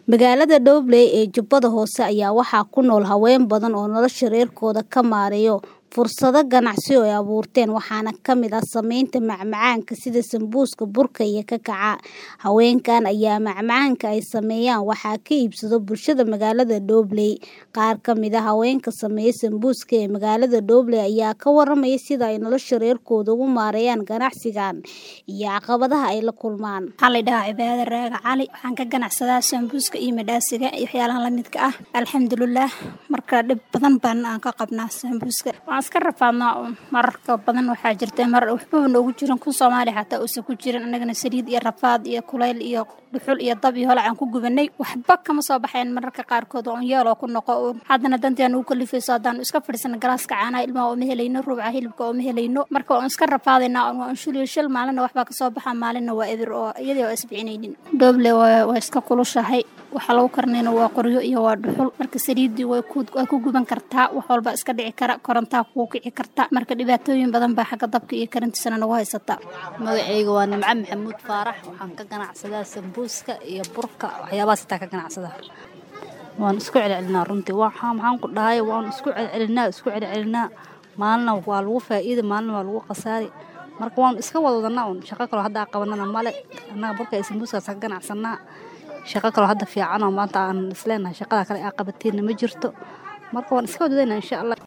Magaalada Dowley ee Jubbada Hoose ayaa waxaa ku nool haween badan oo nolosha reerkooda ka maareeya fursado ganacsi oo ay abuurteen waxaana ka mid ah samaynta macmacaanka sida sambuuska, burka iyo kakaca. Haweenkan ayaa macmacaanka ay sameeyaan waxaa ka iibsada bulshada magaalada Dowley. Qaar ka mid ah haweenka sameeya sambuuska ee magaalada Dowley ayaa ka waramaya sida ay nolosha reerkooda ugu maareeyaan ganacsigan iyo caqabadaha ay la kulmaan. Waxaa la dhahaa Cibaado Raaga Cali. Waxaan ka ganacsadaa sambuuska iyo madhaasiga iyo waxyaalaha la midka ah. Alxamdulillaah marka dhib badan baan aan ka qabnaa sambuuska. Waan iska rafaadnaa mararka badan waxaa jirta mar waxba noogu jiran kun Soomaali xataa uusan ku jirin anagana saliid iyo rafaad iyo kulayl iyo dhuxul iyo dab iyo holac aan ku gubanay waxba kama soo baxeen mararka qaarkood oo yeeloo ku noqo haddana danteen ugu kalifayso haddaan iska fadhiisana galaaska caanaha ilmaha oo ma helayno ruuca hilibka oo ma helayno marka waan iska rafaadaynaa waan shuliyo shil maalina waxbaa ka soo baxa maalina waa eber oo iyadii oo isbicinaynin Dowley waa iska kulushahay waxa lagu karnayna waa qoryo iyo waa dhuxul marka saliidii way ku way ku guban kartaa wax walba iska dhici kara korontaa kugu kici karta marka dhibaatooyin badan baa xagga dabka iyo karintiisana nagu haysata magacayga waa nimco maxamuud faarax waxaan ka ganacsadaa sambuuska iyo burka waxyaabahaas xitaa ka ganacsada waan isku celcelinaa runtii waxaa maxaan ku dhahay waan isku celcelinaa isku celcelinaa maalina waa lagu faa'iida maalina waa lagu khasaari marka waan iska wada wadanaa un shaqo kaloo hadda qabanana male annaga burka iyo sambuuskaas ka ganacsanaa shaqo kaloo hadda fiican oo maanta aan isleenahay shaqada kale aa qabateenna ma jirto marka waan iska wadadaynaa insha allah